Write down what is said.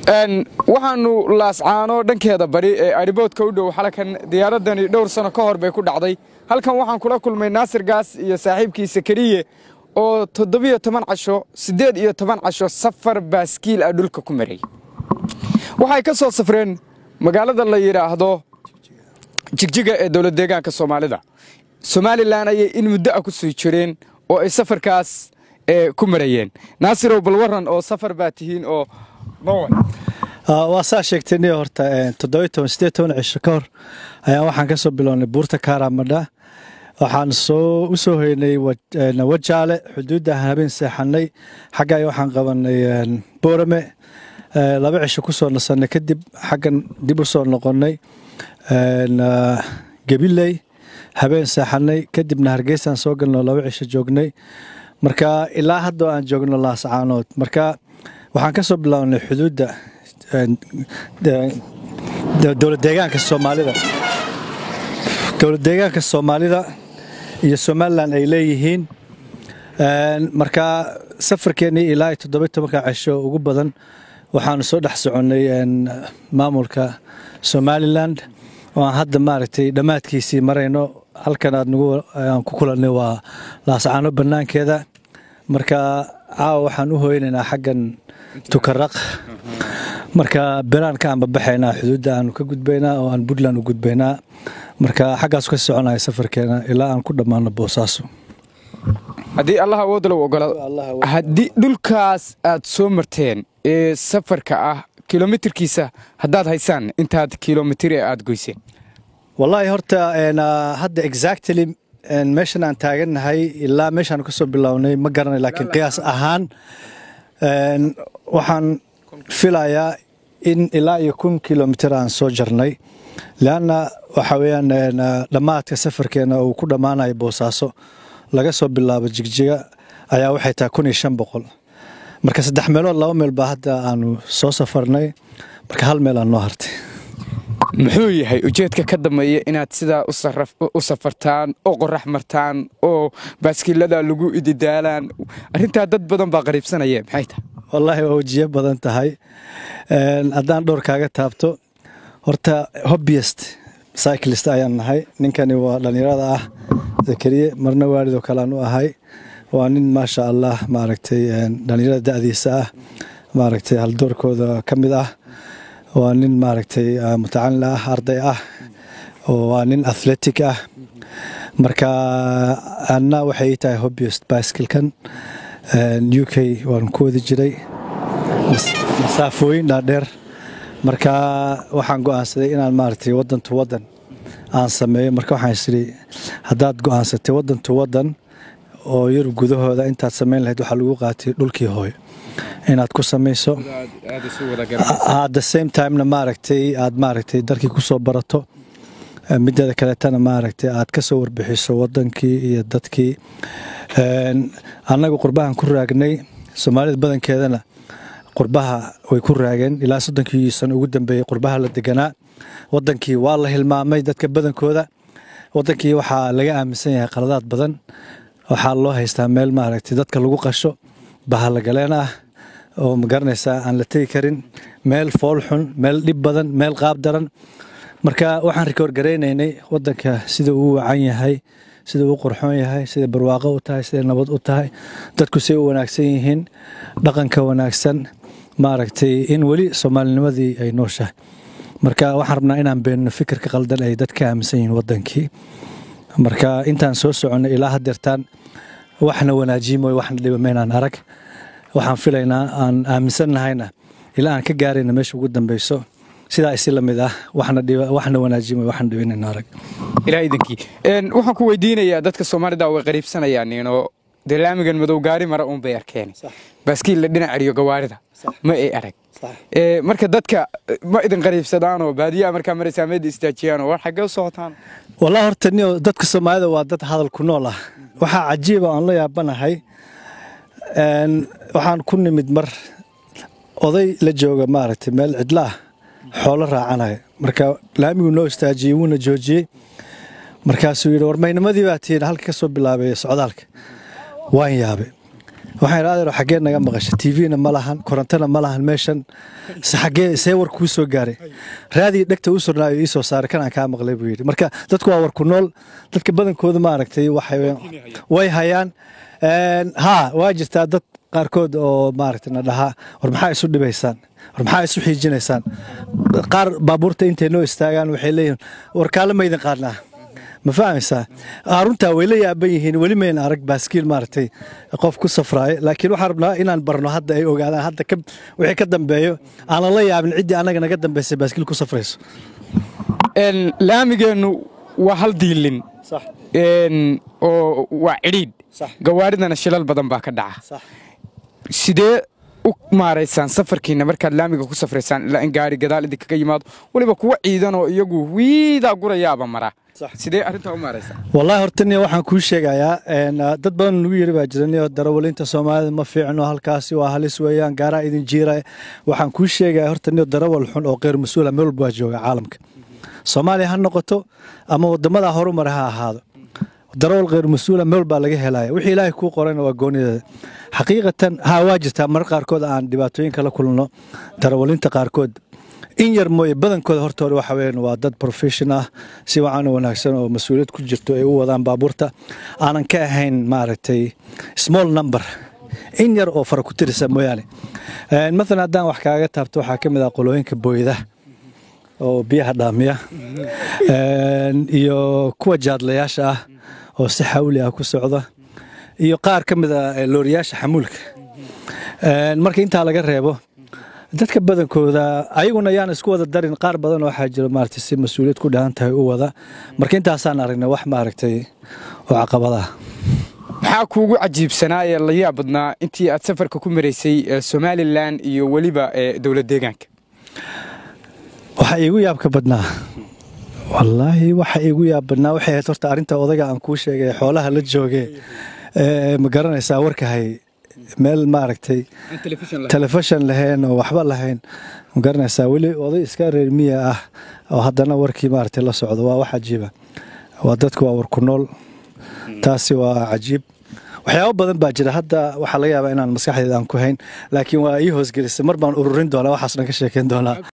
waxaanu laascaano dhankeeda bari ee ariboodka u dhow xalkan diyaaradani dhowr sano ka hor bay ku dhacday halkan waxaan kula kulmay naasir gaas iyo saaxiibkiisa keliye oo toddobiyo toban casho siddeed iyo toban casho safar baaskiil ah dhulka ku maray waxay ka soo safreen magaalada la yidhaahdo jigjiga ee dowlad deegaanka soomaalida somalilan ayay in muddo ah ku sii jireen oo ay safarkaas ku marayeen naasirow bal waran oo safar baa tihiin oo waa saa sheegtay horta cisho ka hor ayaan waxaan ka soo bilownay buurta kaaramadha waxaan soo u soo hoynay wajaale xuduudda habeen seexanay xagga waxaan qabanay boorame laba cisho ku soo nasanay kadib xaggan dib u soo noqonnay gabiley habeen seexanay kadibna hargeysaan soo galno laba cisho joognay marka ilaa haddoo aan joogno laascaanood marka waxaan ka soo bilownay xuduudda dowlad deegaanka soomaalida dowlad deegaanka soomaalida iyo somalilan ay leeyihiin marka safarkeennii ilaa toddoba tobanka cisho ugu badan waxaanu soo dhex soconnay maamulka somalilan oo aan hadda maaragtay dhammaadkiisii marayno halkan aad nagu aan ku kulannay waa laascaano bannaankeeda marka caawa waxaan u hoynaynaa xaggan tukaraq marka beraanka aan babaxaynaa xuduudda aanu ka gudbaynaa oo aan puntland u gudbaynaa marka xaggaas ka soconaya safarkeena ilaa aan ku dhammaano boosaaso haddii allah awoodda lagu ogolaado haddii dhulkaas aad soo marteen ee safarka ah kilomitirkiisa haddaad haysaan intaad kilomitir ee aad goyseen wallaahi horta hadda exactly meeshan aan taagannahay ilaa meeshaan ka soo bilownay ma garanay laakiin qiyaas ahaan waxaan filayaa in ilaa iyo kun kilomitir aan soo jarnay leanna waxa weeyaan dhammaadka safarkeena uu ku dhammaanayo boosaaso laga soo bilaabo jigjiga ayaa waxay tahay kun iyo shan boqol marka saddex meelood laba meel baa hadda aanu soo safarnay marka hal meel aan noo hartay muxuu yahay ujeedka ka dambeeya inaad sidaa u safartaan oo qorax martaan oo baaskiilada lagu ididaalaan arrintaa dad badan baa qariibsanaya maxay tahay wallaahi waa wajiyo badan tahay haddaan dhowr kaaga taabto horta hobbyest cyclist ayaan nahay ninkani waa dhallinyarada ah zakariye marna waalidoo kalean u ahay waa nin maasha allah maaragtay dhallinyarada da'diisa ah maaragtay haldoorkooda ka mid ah waa nin maaragtay mutacalin ah arday ah waa nin athletic ah marka anna waxay tahay hobbyest biskilkan u k waan ku wadi jiray masaafooyin dhaadheer marka waxaan go'aansaday inaan maaragtay waddan tu waddan aan sameeyo marka waxaan isiri haddaad go'aansatay waddan tu waddan oo yurub gudahooda intaad samayn lahayd waxaa lagu qaatay dhulkii hooyo inaad ku samayso at the same timena maaragtay aad maaragtay dalkii ku soo barato mideeda kaleetana maaragtay aad ka soo warbixiso waddankii iyo dadkii annagu qurbahan ku raagnay soomaalida badankeedana qurbaha way ku raageen ilaa soddonkii sano ugu dambeeyey qurbaha la deganaa waddankii waa la hilmaamay dadka badankooda waddankii waxaa laga aaminsan yahay qaladaad badan waxaa loo haystaa meel maaragtay dadka lagu qasho bahalagaleen ah oo ma garanaysaa aan la tegi karin meel fool xun meel dhib badan meel qaab daran marka waxaan rikoor garaynaynay waddanka sida uu wacan yahay sida uu qurxoon yahay sida barwaaqo u tahay sida nabad u tahay dadku say u wanaagsan yihiin dhaqanka wanaagsan maaragtay in weli soomaalinimadii ay nooshahay marka waxaan rabnaa inaan beenno fikirka qaldan ay dadka aaminsan yihiin waddankii marka intaan soo soconnay ilaa hadeertaan waxna wanaajiyi mooy waxna dhiba maynaan arag waxaan filaynaa aan aaminsannahayna ilaa aan ka gaarayna meesha ugu dambeyso sidaa isi la mid ah waxna wanaajiyi mooy waxna dhiba inayna arag ilaa idankii waxaan ku weydiinayaa dadka soomaalida way qariibsanayaan inoo dee laamigan madow gaari mara uun bay arkeen baaskiil la dhinac celiyo gawaarida ma ay arag marka dadka ma idin qariibsadaanoo baadiyaha markaa maraysaa meeda istaajiyaanoo war xaggee u socotaan wallah horta niyo dadka soomaalida waa dad hadal ku nool ah waxaa cajiiba aan la yaabanahay waxaan ku nimid mar oday la jooga maaragtay meel cidla ah xoolo raacanaya marka laamiguu noo istaajiyey wuuna joojiyey markaasuu yidhi war maynimadii baa tihiin halka ka soo bilaabay socdaalka waan yaabe waxaan idhi adeero xaggee naga maqashay tvna ma lahan korontona ma lahan meeshan se xaggee see war kuu soo gaaray raadii dhegta u surnaayo ii soo saaray kanaan kaa maqlay buu yidhi marka dadku waa war ku nool dadka badankooda maaragtay waxay way hayaan haa waa jirtaa dad qaarkood oo maaragtay na dhahaa war maxaa isu dhibaysaan war maxaa isu xiijinaysaan qaar baabuurta intay noo istaagaan waxay leeyihin war kaala maydin qaadnaa ma fahmaysaa runtaa way la yaaban yihiin weli mayna arag baaskiil maaragtay qof ku safraayo laakiin waxaan rabnaa inaan barno hadda ay ogaadaan hadda wixii ka dambeeyo aanan la yaabin ciddii annaga naga dambaysay baaskiil ku safrayso laamigeennu waa hal diilin oo waa cidhiidh gawaaridana shilal badan baa ka dhaca sidee u maaraysaan safarkiina markaad laamiga ku safraysaan ilaa in gaari gadaal idinkaga yimaado weliba kuwa ciidan oo iyagu wiidaa gurayaaba mara sidee arrintaa u maaraysaan wallaahi hortani waxaan kuu sheegayaa dad badan nagu yiri baa jiranio darawalinta soomaalida ma fiicno halkaasi waa halis weeyaan gaaraa idin jiira waxaan kuu sheegayaa hortaniyo darawal xun oo qeyr mas-uula meel walba waa jooga caalamka soomaaliya ha noqoto ama wadamadaa horumara ha ahaado darawal kheyr mas-uula meel baa laga helaya wixii ilaahay kuu qorayna waa goonideeda xaqiiqatan haa waa jirtaa marar qaarkood aan dhibaatooyin kala kulno darawalinta qaarkood in yar mooye badankooda hortooda waxa weeyaan waa dad profession ah si wacan u wanaagsan oo mas-uuliyad ku jirto ay u wadaan baabuurta aanan ka ahayn maaragtay small number in yar oo fara ku tirisa mooyaane maalan haddaan wax kaaga taabto waxaa ka mid ah qolooyinka booyda oo biyaha dhaamiya iyo kuwa jaadlayaasha ah oo si xawli ah ku socda iyo qaar ka mid a looriyaasha xamuulka marka intaa laga reebo dadka badankooda ayaguna yaan isku wada darin qaar badan waxaa jira maaragtay si mas-uuliyad ku dhahan tahay u wada marka intaasaan aragnay wax maaragtay oo caqabadaah maxaa kuugu cajiibsanaa ee la yaab badnaa intii aad safarka ku maraysay somalilan iyo weliba dowlad deegaanka waxaa iigu yaabka badnaa wallaahi waxa iigu yaab badnaa waxay ahayd horta arrinta odayga aan kuu sheegay xoolaha la jooge ma garanaysaa warkahay meel maaragtay telefishon lahayn oo waxba lahayn ma garanaysaa weli oday iska reer miya ah oo haddana warkii maaragtay la socdo waa wax cajiiba waa dadku waa war ku nool taasi waa cajiib waxyaabo badan baa jira hadda waxaa laga yaabaa inaan maskaxdeeda aan ku hayn laakiin waa ii hoosgelisay mar baan ururin doonaa waxaas dhan ka sheekeyn doonaa